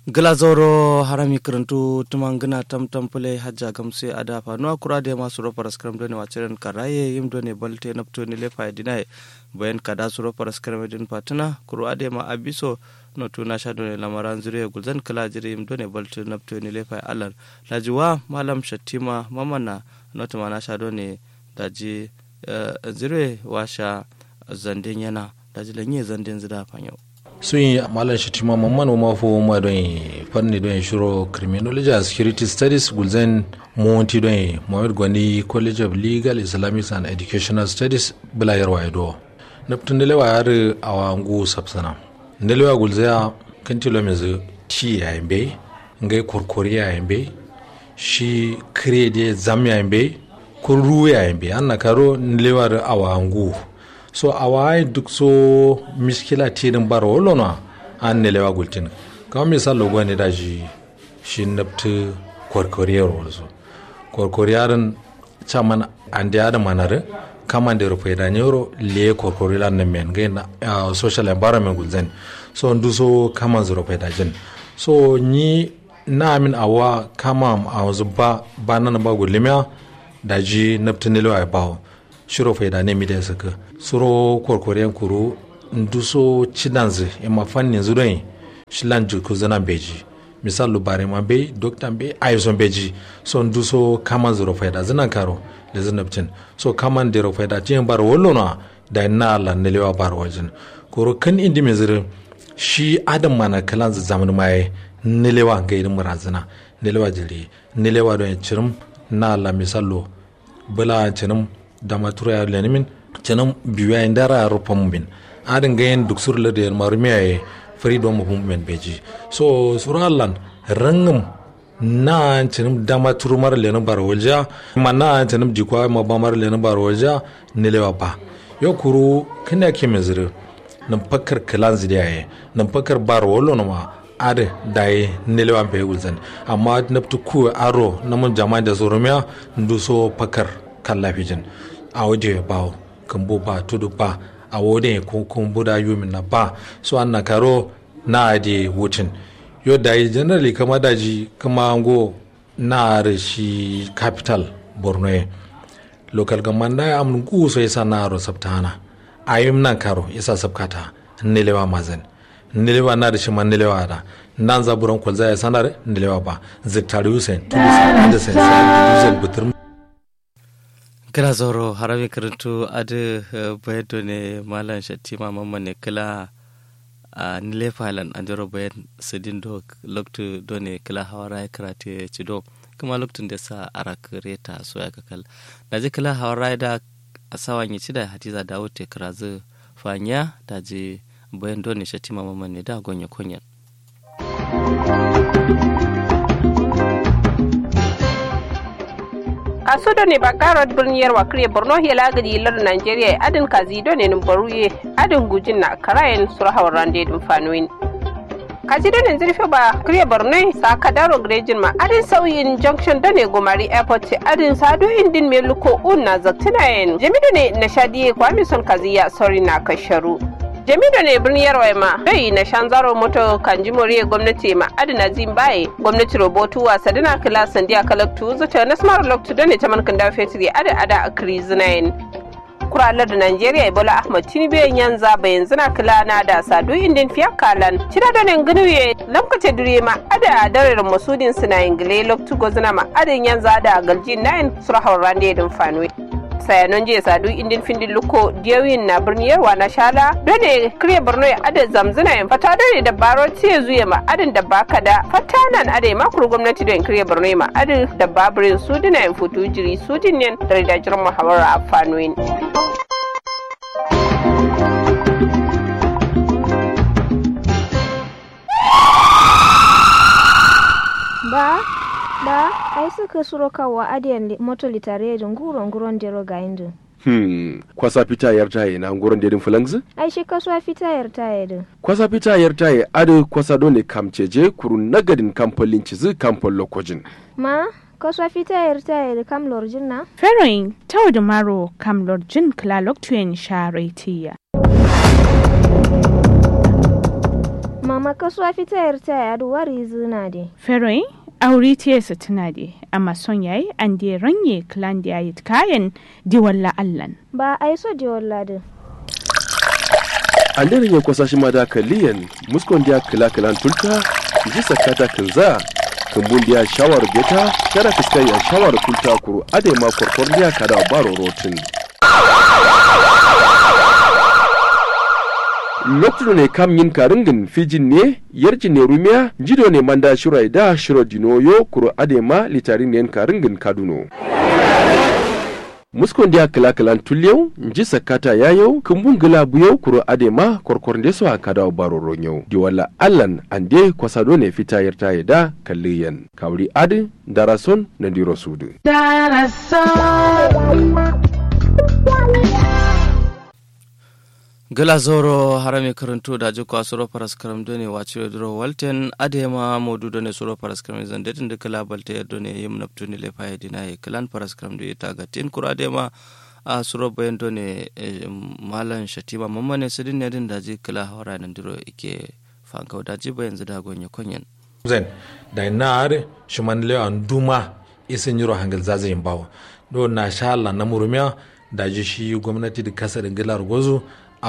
glazoro harami karantu tumangina tam tampule hajja gamse ada fanuwa kura da masu ropa raskaram doni waciren karaye yim doni balte napto ni lefa dinai bayan kada su ropa raskaram din patuna kura da ma abiso no tuna sha doni lamaran zuriya gulzan kala jiri yim doni balte napto ni lefa alar lajiwa malam shattima mamana no tuma na sha doni daji zire washa zandin yana daji lanye zandin zida fanyo sun yi malam shatima mamman ma fo ma don fanni don shiro criminology and security studies gulzen monti don mohamed gwani college of legal islamic and educational studies bila yarwa ido naftun dalewa yar awangu sapsana dalewa gulzaya kan tilo mezu ti ya yambe ngai korkori ya yambe shi kire de zam ya yambe ko ru ya yambe anna karo dalewa awangu so awaye duk so miskila tirin bar wolona an ne lewa gultin kama misal logo ne da shi shi nafti kwarkwariyar wasu kwarkwariyar chaman an da yada manar kama da rufe da nyoro le kwarkwariyar na men gai na social environment gulzen so ndu so kama zu rufe da jin so ni na amin awa kama a wasu ba ba nan ba gulimiya da ji nafti ne lewa ya bawo shiro faida ne mi da saka suro korkoren kuru nduso chidanze e ma fanni zudon shilan juku zana beji misal lubare ma be dokta be ayison beji so nduso kama zuro faida zana karo le zanabcin so kama ndero faida tin bar wollona da na la nelewa bar wajin koro kan indi me zire shi adam mana kalan zaman mai nelewa ga irin murazana nelewa jiri nelewa don cirim na la misalo bala cirim dama tura lenimin canam biwa indara ya rupa mumbin adin gayen duk sur le der marumiya ye freedom of movement beji so suralan rangum na canam dama turu mara lenin bar walja ma na canam jikwa ma ba mara lenin bar walja nilewa ba yo kuru kina ke mezire nan fakar kalan zidiya ye nan fakar bar wallo na ma ade dai nilewa be wulzan amma nabtu ku aro namun jama'a da zurumiya nduso fakar kan lafijin a waje ba kambo ba tudu ba a wode ko kumbu da yumin na ba so an na karo na ade wutin yo da yi generally kama daji kama ango na shi capital borno ye local government da amun ku so yasa na ro sabtana ayim nan karo yasa sabkata nilewa mazan nilewa na da shi man nilewa da nan zaburan kwalza ya sanar nilewa ba ziktari hussein tulis da sai sai butur kira zoro harami karantu adi bayan ne malam shatima mamman ne kila a nile falan an jaro bayan sidin do loktu do ne kila hawara ya karate ci do kuma loktun da sa arak reta so ya kakal da ji kila hawara da asawan yi ci da hadiza da wuce kirazu fanya da ji bayan do ne shatima mamman ne da gonya kunyan a sudo ne bakarot birniyar wakire borno hela gadi lar nigeria adin kazi do ne baruye adin gujin na karayen surhawar rande dum fanuin kaji do ne zirfe ba kriye borno sa kadaro grejin ma adin sauyin junction do ne gomari airport adin sado indin meluko un na zaktinayen jamido ne na shadiye kwami son kaziya sorry na kasharu jamido ne birniyar waima bai na shanzaro moto kanji moriye gwamnati ma adina zimbaye gwamnati robotu wasa dina kila sandiya kalaktu zuta na smart loktu da ne ta mankan da fetri ada ada a krizinayin kuralar da Najeriya Ebola Ahmad Tinubu yanza bayan zina kila na da sadu indin fiya kalan cira da nan ganuye lamkace dire ma ada darar masudin suna ingile loktu gozina ma adin yanza da galjin nayin surahar rande din fanwe sayanon jiya sadu indin findin luko diyawin na birni yarwa na shala dole kire borno ya adin zamzina yin fata dole da baro tiye zuya ma adin da baka da fata nan adai makuru gwamnati don kire borno ma adin da babirin sudina yin futu jiri sudin yin da ridajirin muhawara a fanoyin. ba ba ai suka suro kawa adiyan moto litare da nguron nguron dero ga indu Hmm, kwasa fita yar taye na nguron dedin fulangs? ai shi kasuwa fita yar taye din Kwasa fita yar taye ado kwasa dole kamceje kuru nagadin kamfolin cizi kamfol lokojin. ma kasuwa fita yar taye da kam lorjin na Feroin tau da maro kam lorjin kla loktuyen sharetiya. mama kasuwa fita yarta ya duwari zina de feroin auri tiyesa tuna de amma son yayi an de ranye klan da yayi kayan di walla allan ba ai so de walla de andere ya kwasa shi ma da kaliyan muskon dia kila kilan tulta ji sakata kinza kumbun dia shawar beta kada fiskai ya shawar tulta kuru ade ma korkor dia kada baro rotin lokacin ne kam yin karingin fijin ne yarjin ne rumiya jido ne manda shirai da shiro dinoyo kuro adema litarin ne karingin kaduno muskon dia kila kilan tulyau nji sakata yayau kumbun gila buyau kuro adema korkor nde so akada baro ronyau di wala allan ande kwasado ne fita yarta yada kalliyan kawri adi darason na diro sudu gila zoro harami karantu da ji kwa suro paras karam done wace duro walten adema modu done suro paras karam zan detin de kala balte done yim naptu ni le paye dinaye kalan paras karam do ita ga tin kura adema a suro bayan done malan shatima mamane sidin ne din da ji kala hawara nan duro ike fanka da ji bayan zada gonye konyen zen da nar shuman le an duma isin yiro hangal zazayin bawo do na sha Allah na murumiya da ji shi gwamnati da kasar gilar gozu a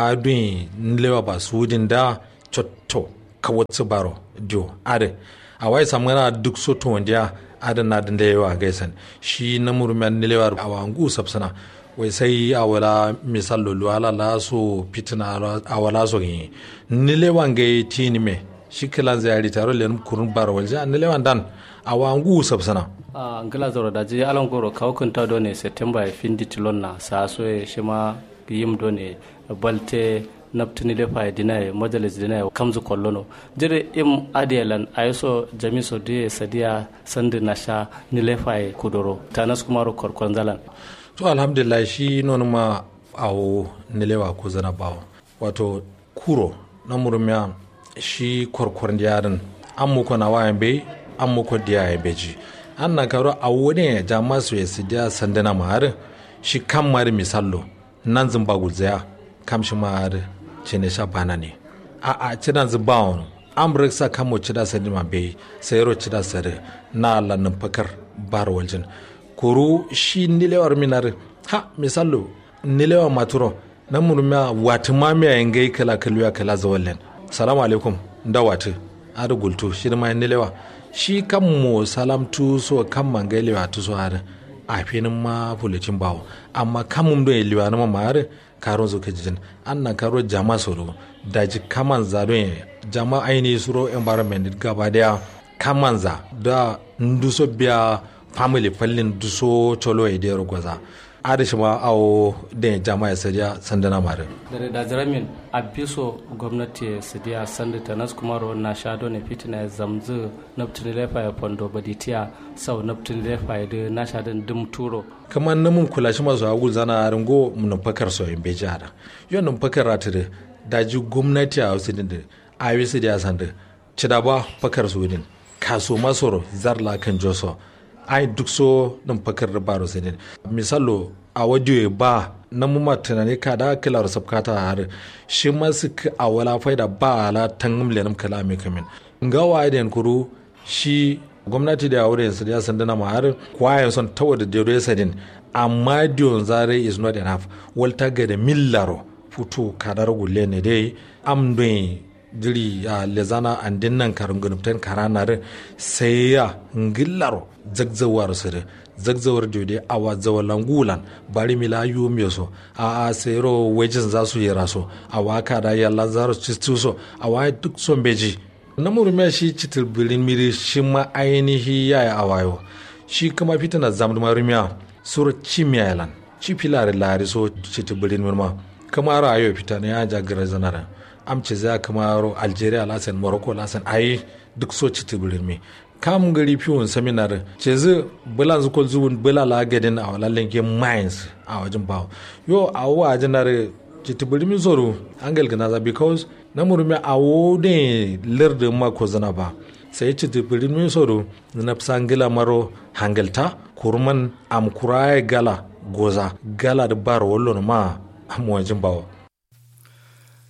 wadun nlewa ba sudin da cotto kawatsu baro dio ade a wai samana duk soto wanda ada na da yawa gaisan shi na murmiyan nilewa a wangu sabsana wai sai a wala misal lulu ala la so fitina a wala so yi nilewa ga tini me shi kilan zai taro len kurun baro walja nilewa dan a wangu sabsana a ngila zoro da ji alan goro kawkunta do ne september ya findi tilon na sa so shi ma yim do ne balte naptini le fa dina majalis dina kamzu kollono jere im adiyalan ayeso jamiso de sadia sande nasha ni le fa kudoro tanas kumaro korkon zalan to alhamdulillah shi non ma awo nilewa ko zana bawo wato kuro na murmiya shi korkor yarin an muku na wayan bai an muku diya ya beji an na karo a wani jama'a su ya sidiya sandana mahar shi kan mari misallo nan zin ba guzaya kam shi ma cene sha bana ne a a cina zin ba wani an brik sa kan mu cida sani ma bai sai ro cida sare na lannin fakar bar waljin kuru shi nilewar minar ha misallo nilewar maturo nan murmiya wata mamiya yin gai kala kaluya kala zawallen salamu alaikum da wata ada gultu shi ma nilewa shi kan mu salam tu so kan mangailewa tu so har a finin ma fulicin bawo amma kan mun do liwa na ma har karon zo kajin an na karo jama soro daji kaman za don jama aini suro environment gaba daya kaman za da nduso biya family fallin duso cholo e dero gwaza adishi ma awo da jama ya sadiya sandana mare dare da jaramin a biso gwamnati ya sadiya sanda ta nas kuma ro na shado ne fitina ya zamzu naftini lefa ya fondo baditiya sau naftini lefa ya da na shadon dum turo kamar namun kula shi masu agul zana ringo mun fakar so in beji hada yon nun fakar rata da daji gwamnati a wasu din da a yi su da sanda cida ba fakar su din kaso masoro zarla kan joso ai duk so nan fakar da baro sai misalo a waje ba na mu tunani ka da kila sabkata har shi ma su a wala faida ba ala tangum lenum kala me kamin nga wa da kuru shi gwamnati da aure su ya sandana ma har kwayan son tawa da dero sadin amma dion zare is not enough walta ga da millaro futu kadar gulle ne dai am don jiri a lezana an dinnan karin gunubtan karanar sai ya ngillaro zagzawar su da zagzawar jode a wazawar langulan bari mila yu so a a sayro wajen za su yi raso a waka da yalla za su so a wa duk son beji na murmiya shi citil bilin miri shi ma ainihi ya yi awayo shi kuma fita na zamdu marumiya sura cimiya yalan ci filare lari so citil bilin mirma kama ra'ayo fita ne ya jagara zanara amce za kama ro algeria lasan morocco lasan ayi duk so citil bilin mi kam gari fiwon seminar ce zu bulan zu kol zubun bula la gadin a walallen ke mines a wajen bawo yo a wajen na citibiri mi zoro angel gana za because na murmi a wode lardin ma ko zana ba sai citibiri mi zoro na sangila maro hangelta kurman am kuraye gala goza gala da bar wallon ma am wajen bawo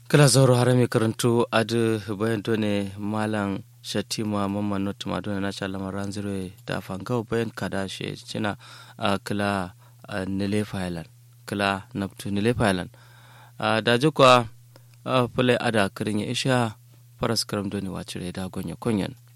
kala zauro harami karantu adu bayan done malam shatima mamman notuma done na shalama ranzire da fangau bayan kada shi cina a kila nile failan kila naptu nile failan da jikwa pule ada kirin ya isha faras karam done wacire da gonya konyan